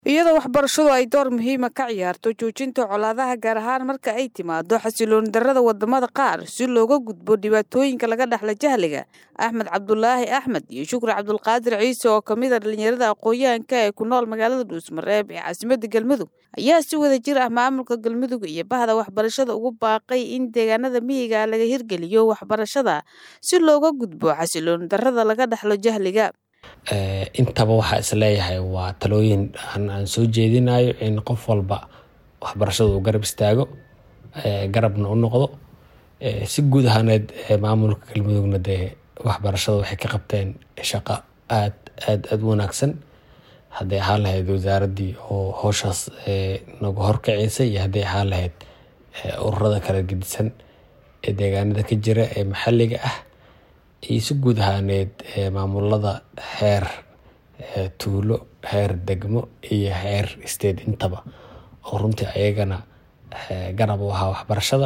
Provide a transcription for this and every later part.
iyadoo waxbarashadu ay door muhiima ka ciyaarto joojinta colaadaha gaar ahaan marka ay timaado xasilooni darrada wadamada qaar si looga gudbo dhibaatooyinka laga dhexla jahliga axmed cabdulaahi axmed iyo shukri cabdulqaadir ciise oo kamid a dhalinyarada aqoon-yahanka ee ku nool magaalada dhuusmareeb ee caasimada galmudug ayaa si wada jir ah maamulka galmudug iyo bahda waxbarashada ugu baaqay in deegaanada miyiga laga hirgeliyo waxbarashada si looga gudbo xasilooni darrada laga dhexlo jahliga intaba waxaa isleeyahay waa talooyin aan soo jeedinayo in qof walba waxbarashada uu garab istaago garabna u noqdo si guud ahaaneed maamulka galmudugna dee waxbarashada waxay ka qabteen shaqo aad aad aad u wanaagsan hadday ahaan lahayd wasaaradii oo howshaas nagu horkacisay iyo hadday ahaan lahayd ururada kala gedisan ee deegaanada ka jira ee maxalliga ah iyo si guud ahaaneed maamulada heer tuulo heer degmo iyo heer state intaba oo runtii ayagana garab u ahaa waxbarashada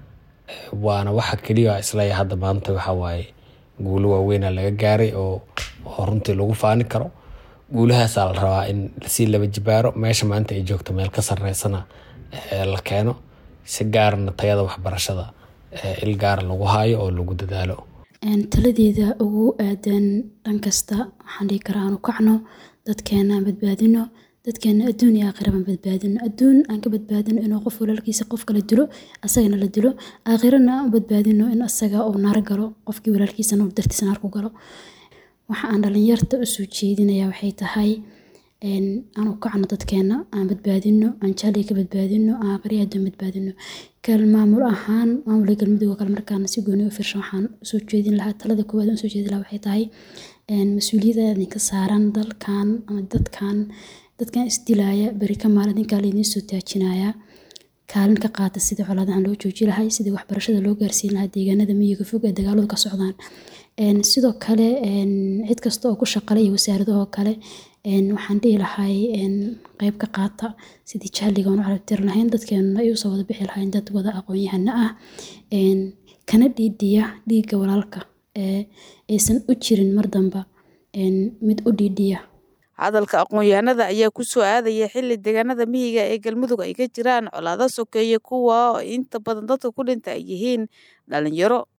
waana waxa keliya isleeya hadda maanta waxa waaye guulo waaweyna laga gaaray oo oo runtii lagu faani karo guulahaasaa la rabaa in si laba jibaaro meesha maanta ay joogto meel ka sareysana la keeno si gaarana tayada waxbarashada il gaara lagu haayo oo lagu dadaalo taladeeda ugu aadan dhan kasta waxaan dhihi karaa aanu kacno dadkeena aan badbaadino dadkeena adduun iyo aakhira baan badbaadino adduun aan ka badbaadino inuu qof walaalkiisa qof kala dilo asagana la dilo aakhirana aan u badbaadino in asaga uu naar galo qofkii walaalkiisana uu dartiisa naar ku galo waxa aan dhalinyarta usoo jeedinaya waxay tahay aan u kacno dadkeena aan badbaadino aan jahliga ka badbaadino aan aakhiriya adduun badbaadino kal maamul ahaan maamulka galmudug oo kale markaana si gooni u firshan waxaan usoo jeedin lahaa talada koowaad aan usoo jeedin lahaa waxay tahay mas-uuliyadda idinka saaran dalkan ama dadkan dadkan isdilaaya beri ka maalin idinkaa laydin soo taajinaya kaalin ka qaata sidii colaadahan loo jooji lahay sidii waxbarashada loo gaarsiin lahaa deegaanada miyiga fog ee dagaaladu ka socdaan sidoo kale cid kasta oo ku shaqale iyo wasaaradahoo kale waxaan dhihi lahay qeyb ka qaata sidii jahliga aan u carabtiri lahayn dadkeenuna ay usoo wada bixi lahayn dad wada aqoon-yahano ah kana dhiidhiya dhiigga walaalka aysan u jirin mar damba mid u dhiidhiya hadalka aqoon-yahanada ayaa ku soo aadaya xilli deegaanada miyiga ee galmudug ay ka jiraan colaado sokeeye kuwa oo inta badan dadka ku dhinta ay yihiin dhalinyaro